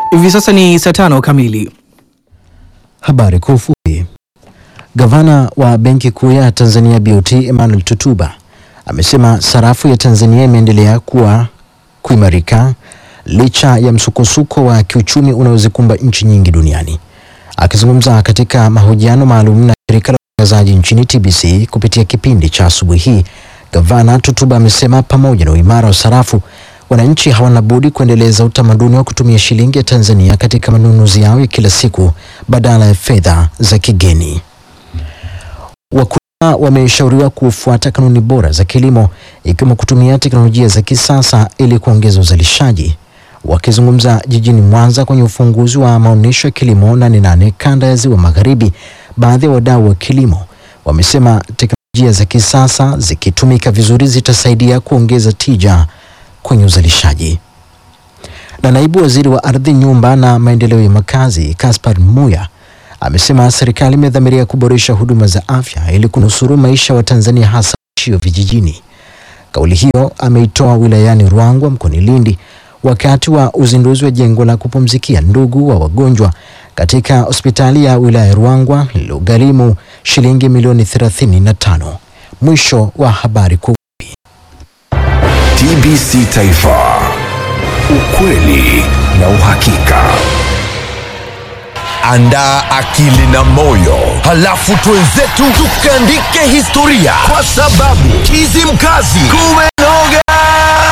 Hivi sasa ni saa tano kamili. Habari kwa ufupi. Gavana wa Benki Kuu ya Tanzania BOT Emmanuel Tutuba amesema sarafu ya Tanzania imeendelea kuwa kuimarika licha ya msukosuko wa kiuchumi unaozikumba nchi nyingi duniani. Akizungumza katika mahojiano maalum na shirika la utangazaji nchini TBC kupitia kipindi cha asubuhi hii, Gavana Tutuba amesema pamoja na uimara wa sarafu, wananchi hawana budi kuendeleza utamaduni wa kutumia shilingi ya Tanzania katika manunuzi yao ya kila siku badala ya fedha za kigeni. Wakulima wameshauriwa kufuata kanuni bora za kilimo ikiwemo kutumia teknolojia za kisasa ili kuongeza uzalishaji. Wakizungumza jijini Mwanza kwenye ufunguzi wa maonyesho ya kilimo nane nane kanda ya Ziwa Magharibi, baadhi ya wadau wa kilimo wamesema teknolojia za kisasa zikitumika vizuri zitasaidia kuongeza tija kwenye uzalishaji. Na naibu waziri wa ardhi, nyumba na maendeleo ya makazi Kaspar Muya amesema serikali imedhamiria kuboresha huduma za afya ili kunusuru maisha wa Tanzania hasa waishio vijijini. Kauli hiyo ameitoa wilayani Ruangwa mkoani Lindi wakati wa uzinduzi wa jengo la kupumzikia ndugu wa wagonjwa katika hospitali ya wilaya ya Ruangwa lililogharimu shilingi milioni 35. Mwisho wa habari kuu. TBC Taifa, ukweli na uhakika. Andaa akili na moyo, halafu twenzetu tukaandike historia, kwa sababu Kizimkazi kumenoga.